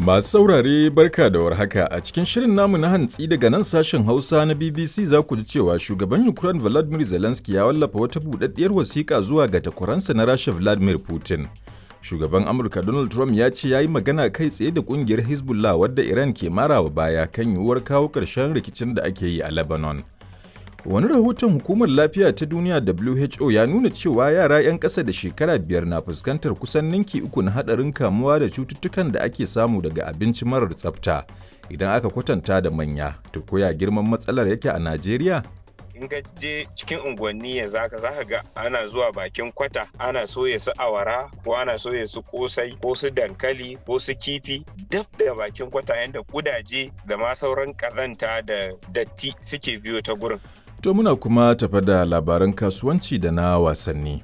Masu saurare barka da warhaka a cikin shirin namu na hantsi daga nan sashen Hausa na BBC za ku ji cewa shugaban Ukraine Volodymyr Zelensky ya wallafa wata buɗaɗɗiyar wasiƙa zuwa ga takwaransa na Rasha Vladimir Putin. Shugaban Amurka Donald Trump ya ce ya yi magana kai tsaye da ƙungiyar Hezbollah wadda Iran ke marawa baya kan yiwuwar kawo ƙarshen rikicin da ake yi a Lebanon. Wani rahoton Hukumar Lafiya ta Duniya WHO ya nuna cewa yara 'yan ƙasa da shekara biyar na fuskantar kusan ninki uku na haɗarin kamuwa da cututtukan da ake samu daga abinci marar tsafta idan aka kwatanta da manya. To koya girman matsalar yake a Najeriya? in ka je cikin unguwanni yanzu haka zaka ga ana zuwa bakin kwata ana soya su awara ko ana soya su kosai ko su dankali ko su kifi daf da bakin kwata yanda kudaje da ma sauran kazanta da datti suke biyo ta gurin To muna kuma tafa da labaran kasuwanci da na wasanni.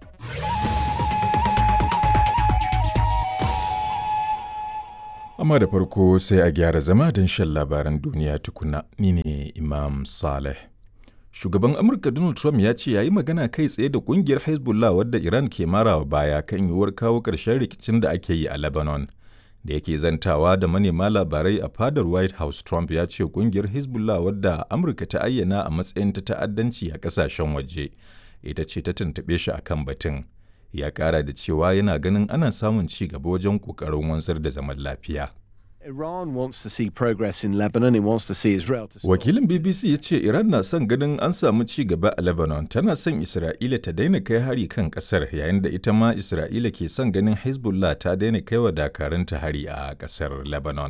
Amma da farko sai a gyara zama don shan labaran duniya tukuna ni ne Imam Saleh. Shugaban Amurka Donald Trump ya ce ya yi magana kai tsaye da kungiyar Hezbollah wadda Iran ke marawa baya kan yiwuwar kawo ƙarshen rikicin da ake yi a Lebanon. da yake zantawa da manema labarai a fadar white house trump ya ce kungiyar hezbollah wadda amurka ta ayyana a matsayin ta ta'addanci a kasashen waje ita ce ta tuntuɓe shi a kan batun ya ƙara da cewa yana ganin ana samun ci gaba wajen ƙoƙarin wanzar da zaman lafiya Iran wants to see progress in Lebanon. It wants to see Israel to stop. wakilin bbc ya ce iran na son ganin an samu ci gaba a lebanon tana son isra'ila ta daina kai hari kan kasar yayin da ita ma isra'ila ke son ganin hezbollah ta daina kai wa dakarunta hari a kasar lebanon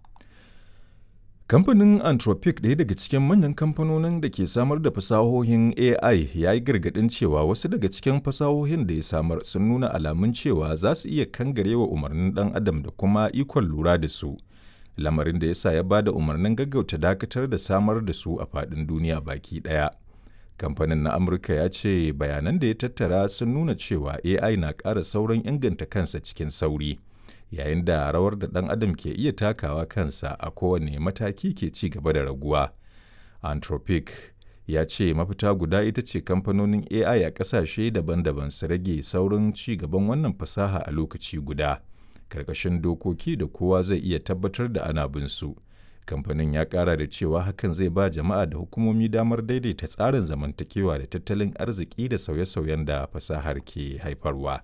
kamfanin anthropic ɗaya daga cikin manyan kamfanonin da ke samar da fasahohin ai ya yi gargaɗin cewa wasu daga cikin fasahohin da ya samar sun nuna alamun cewa za su iya kangarewa umarnin ɗan adam da kuma ikon lura da su lamarin da ya sa ya ba da umarnin gaggauta dakatar da samar da su a faɗin duniya baki ɗaya. Kamfanin na Amurka ya ce bayanan da ya tattara sun nuna cewa AI na ƙara sauran inganta kansa cikin sauri, yayin da rawar da ɗan adam ke iya takawa kansa a kowane mataki ke ci gaba da raguwa. Anthropic ya ce mafita guda ita ce kamfanonin AI a ƙasashe daban-daban su rage saurin ci gaban wannan fasaha a lokaci guda. karkashin dokoki da kowa zai iya tabbatar da ana bin su. Kamfanin ya kara da cewa hakan zai ba jama'a da hukumomi damar daidaita tsarin zamantakewa da tattalin arziki da sauye-sauyen da fasahar ke haifarwa.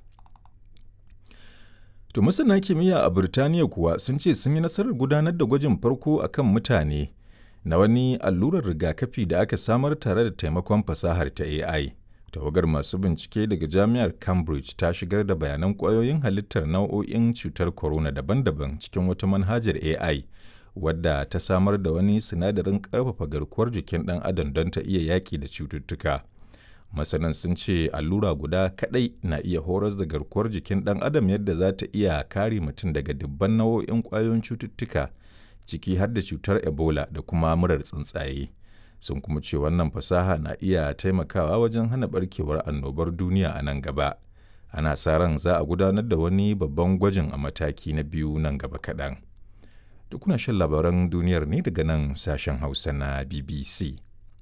To masana kimiyya a Birtaniya kuwa sun ce sun yi nasarar gudanar da gwajin farko a kan mutane na wani allurar rigakafi da aka samar tare da taimakon fasahar ta AI. tawagar masu bincike daga jami'ar cambridge ta shigar da bayanan kwayoyin halittar nau'o'in cutar corona daban-daban cikin wata manhajar ai wadda ta samar da wani sinadarin ƙarfafa garkuwar jikin ɗan adam don ta iya yaƙi da cututtuka masanan sun ce allura guda kaɗai na iya horas da garkuwar jikin ɗan adam yadda za ta iya kare mutum daga dubban nau'o'in ƙwayoyin cututtuka ciki har da cutar ebola da kuma murar tsuntsaye. sun kuma ce wannan fasaha na iya taimakawa wajen hana barkewar annobar duniya a nan gaba ana sa ran za a gudanar da wani babban gwajin a mataki na biyu nan gaba kaɗan duk kuna shan labaran duniyar ne daga nan sashen hausa na bbc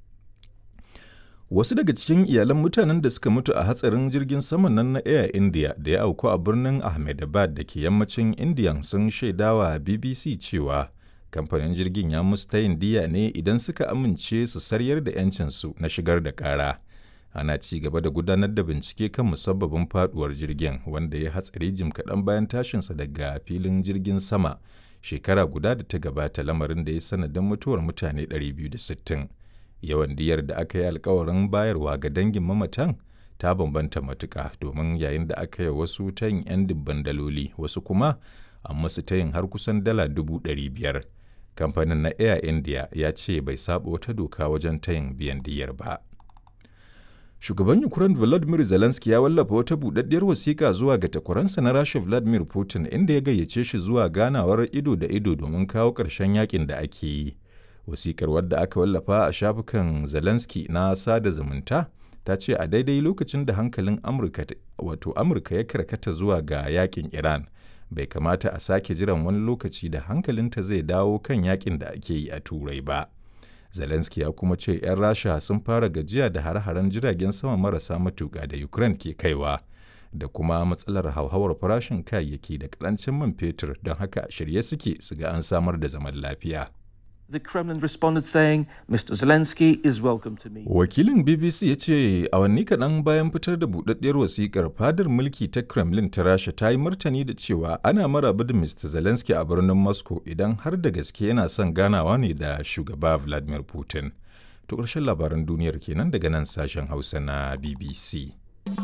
wasu daga cikin iyalan mutanen da suka mutu a hatsarin jirgin saman nan na air india da ya auku a birnin ahmedabad da ke yammacin indiya sun shaidawa bbc cewa kamfanin jirgin ya musu tayin diya ne idan suka amince su saryar da 'yancinsu na shigar da ƙara ana ci gaba da gudanar da bincike kan musabbabin faduwar jirgin wanda ya hatsari jim kaɗan bayan tashinsa daga filin jirgin sama shekara guda da ta gabata lamarin da ya sanadin mutuwar mutane 260 yawan diyar da aka yi alkawarin bayarwa ga dangin mamatan ta bambanta matuka domin yayin da aka yi wasu tayin 'yan dubban daloli wasu kuma an masu tayin har kusan dala dubu ɗari biyar kamfanin na air india ya ce bai saba wata doka wajen tayin biyan diyar ba shugaban ukraine volodymyr zelensky ya wallafa wata buɗaɗɗiyar wasiƙa zuwa ga takwaransa na rasha vladimir putin inda ya gayyace shi zuwa ganawar ido da ido domin kawo ƙarshen yakin da ake yi wasiƙar wadda aka wallafa a shafukan zelensky na sada zumunta ta ce a daidai lokacin da hankalin amurka wato amurka ya karkata zuwa ga yakin iran bai kamata a sake jiran wani lokaci da hankalinta zai dawo kan yakin da ake yi a turai ba zelensky ya kuma ce 'yan rasha sun fara gajiya da hare-haren jiragen sama marasa matuƙa da ukraine ke kaiwa da kuma matsalar hauhawar farashin kayayyaki da karancin man fetur don haka shirye suke su ga an samar da zaman lafiya. The Kremlin responded saying, Mr. Zelensky is welcome to meet. Wakilin BBC ya ce awanni kaɗan bayan fitar da buɗaɗɗiyar wasikar fadar mulki ta Kremlin ta Rasha ta yi martani da cewa ana maraba da Mr. Zelensky a birnin Moscow idan har da gaske yana son ganawa ne da shugaba Vladimir Putin. To ƙarshen labaran duniyar kenan daga nan sashen Hausa na BBC.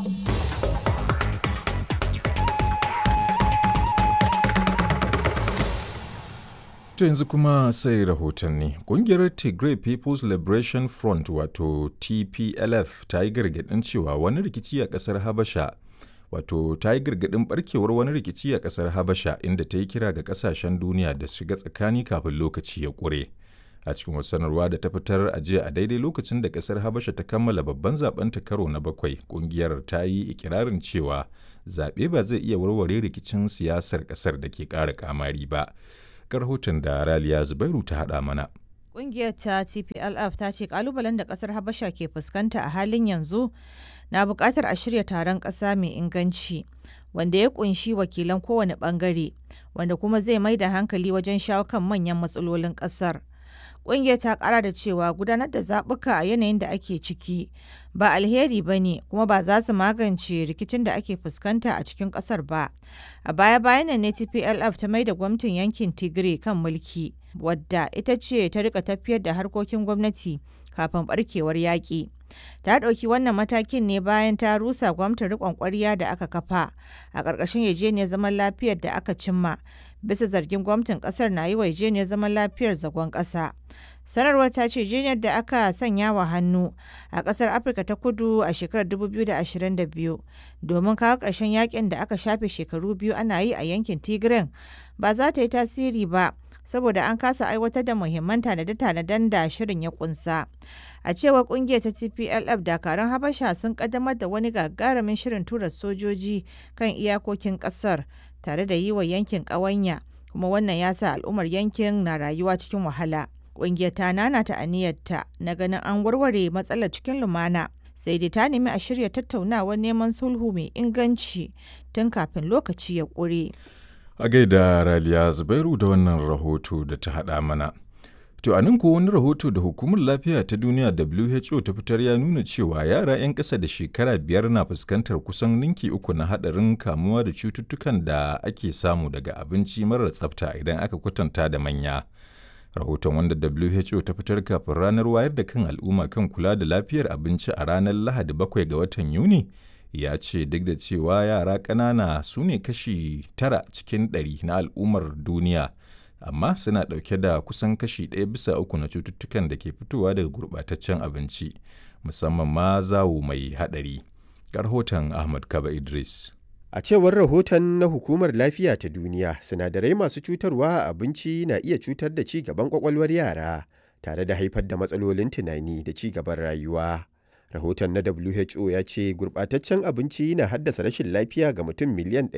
To yanzu kuma sai rahotanni. Ƙungiyar Tigray People's Liberation Front wato TPLF ta yi gargaɗin cewa wani rikici a ƙasar Habasha wato ta yi gargaɗin barkewar wani rikici a ƙasar Habasha inda ta yi kira ga ƙasashen duniya da shiga tsakani kafin lokaci ya ƙure. A cikin wasu sanarwa da ta fitar a jiya a daidai lokacin da ƙasar Habasha ta kammala babban zaben ta karo na bakwai, ƙungiyar ta yi ikirarin cewa zaɓe ba zai iya warware rikicin siyasar ƙasar da ke ƙara kamari ba. ga rahoton da Raliya Zubairu ta haɗa mana. Ƙungiyar ta TPLF ta ce kalubalen da ƙasar Habasha ke fuskanta a halin yanzu na buƙatar a shirya taron ƙasa mai inganci wanda ya ƙunshi wakilan kowane ɓangare wanda kuma zai mai da hankali wajen shawo kan manyan matsalolin ƙasar. Ƙungiyar ta ƙara da cewa gudanar da zaɓuka a yanayin da ake ciki ba alheri ba ne kuma ba za su magance rikicin da ake fuskanta a cikin ƙasar ba. A baya-bayan nan ne TPLF ta mai da gwamnatin yankin Tigray kan mulki, wadda ita ce ta rika tafiyar da harkokin gwamnati kafin barkewar yaƙi. Ta ɗauki wannan matakin ne bayan ta rusa gwamnatin riƙon ƙwarya da aka kafa a ƙarƙashin yarjejeniyar zaman lafiyar da aka cimma bisa zargin gwamnatin ƙasar na yi wa yarjejeniyar zaman lafiyar zagon ƙasa. sanarwar ta ce jiniyar da aka sanya wa hannu a kasar afirka ta kudu a shekarar 2022 domin kawo ƙarshen yakin da aka shafe shekaru biyu ana yi a yankin tigray ba za ta yi tasiri ba saboda an kasa aiwatar da muhimman tanade-tanaden da shirin ya kunsa a cewar kungiyar ta tplf dakarun habasha sun kaddamar da wani gagarumin shirin tura sojoji kan iyakokin kasar tare da yi wa yankin ƙawanya kuma wannan ya sa al'ummar yankin na rayuwa cikin wahala Ƙungiyar ta nanata aniyarta na ganin an warware matsalar cikin lumana sai dai ta nemi a shirya tattaunawar neman sulhu mai inganci tun kafin lokaci ya ƙure. A gaida Raliya Zubairu da wannan rahoto da ta haɗa mana. To a nan ko wani rahoto da Hukumar Lafiya ta Duniya WHO ta fitar ya nuna cewa yara 'yan ƙasa da shekara biyar na fuskantar kusan ninki uku na haɗarin kamuwa da cututtukan da ake samu daga abinci marar tsafta idan aka kwatanta da manya. rahoton wanda WHO ta fitar kafin ranar wayar da kan al'umma kan kula da lafiyar abinci a ranar Lahadi bakwai ga watan Yuni ya ce duk da cewa yara ƙanana su ne kashi tara cikin ɗari na al'ummar duniya amma suna ɗauke da kusan kashi ɗaya bisa uku na cututtukan da ke fitowa daga gurɓataccen abinci musamman ma zawo mai haɗari. rahoton Ahmad Kaba Idris. A cewar rahoton na Hukumar Lafiya ta Duniya, sinadarai masu cutarwa a abinci na iya cutar da ci gaban kwakwalwar yara, tare da haifar da matsalolin tunani da ci gaban rayuwa. Rahoton na WHO ya ce gurɓataccen abinci na haddasa rashin lafiya ga mutum miliyan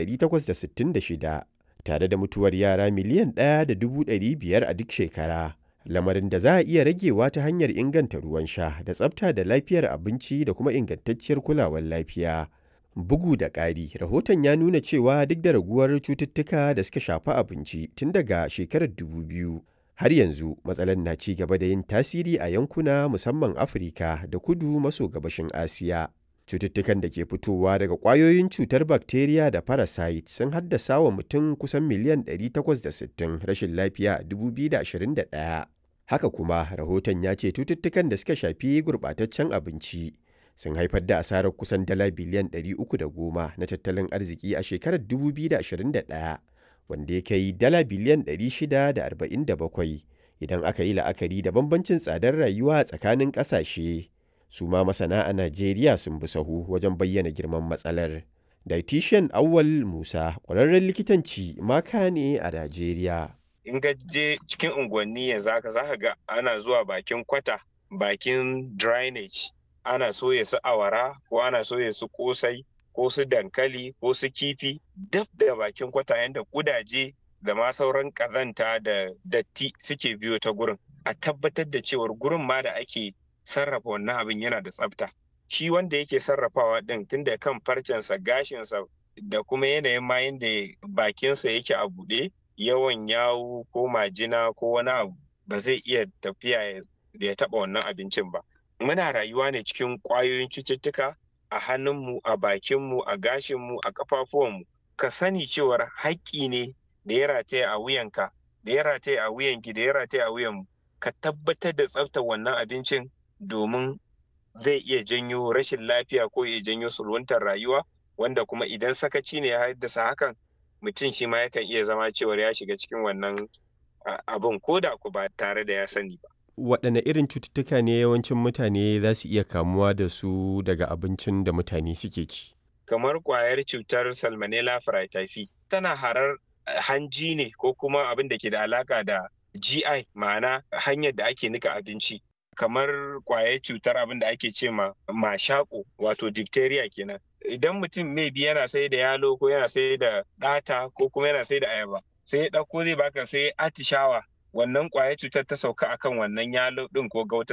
866, tare da mutuwar yara miliyan 1.500 a duk shekara. Lamarin da za a iya ragewa ta hanyar inganta ruwan sha da tsafta da lafiyar abinci da kuma ingantacciyar kulawar lafiya. Bugu da ƙari, rahoton ya nuna cewa duk da raguwar cututtuka da suka shafi abinci tun daga shekarar 2000, har yanzu matsalar na ci gaba da yin tasiri a yankuna musamman Afirka da kudu maso gabashin Asiya. Cututtukan da ke fitowa daga ƙwayoyin cutar bakteriya da parasite sun haddasa wa mutum kusan miliyan 860 rashin lafiya a 2021. Haka kuma, rahoton ya ce cututtukan da suka shafi gurɓataccen abinci. sun haifar da asarar kusan dala biliyan 310 na tattalin arziki a shekarar 2021 wanda ya kai dala biliyan 647 idan aka yi la'akari da bambancin tsadar rayuwa tsakanin ƙasashe su ma masana a najeriya sun bi sahu wajen bayyana girman matsalar dietitian awwal musa ƙwararren likitanci maka ne a najeriya in ga je cikin unguwanni yanzu haka za ka ga ana zuwa bakin kwata bakin drainage ana soya su awara ko ana soya su kosai ko su dankali ko su kifi daf da bakin kwata yadda kudaje da ma sauran kazanta da datti suke biyo ta gurin a tabbatar da cewar gurin ma da ake sarrafa wannan abin yana da tsafta shi wanda yake sarrafawa din tunda kan farcensa gashinsa da kuma yanayin ma yanda bakinsa yake a buɗe yawan yawu ko majina ko wani abu ba zai iya tafiya da ya taɓa wannan abincin ba muna rayuwa ne cikin ƙwayoyin cututtuka a hannunmu a bakinmu a gashinmu a ƙafafuwanmu ka sani cewar haƙƙi ne da ya rataya a wuyanka da ya rataya a wuyanki da ya rataya a wuyanmu ka tabbatar da tsaftar wannan abincin domin zai iya janyo rashin lafiya ko ya janyo sulwantar rayuwa wanda kuma idan sakaci ne ya haddasa hakan mutum shi ma yakan iya zama cewar ya shiga cikin wannan abin ko da ku ba tare da ya sani ba. Waɗanne irin cututtuka ne yawancin mutane za su iya kamuwa da su daga abincin da mutane suke ci? Kamar ƙwayar cutar Salmonella fraityphi tana harar hanji ne ko kuma abin da ke da alaka da GI ma'ana hanyar da ake nika abinci. kamar kwayar cutar abin da ake ce ma mashako wato diphtheria kenan idan mutum maybe yana sai da yalo ko yana sai da ɗata ko kuma yana sai da ayaba sai ya ɗauko zai baka sai atishawa wannan kwayar cutar ta sauka akan wannan yalo ɗin ko gauta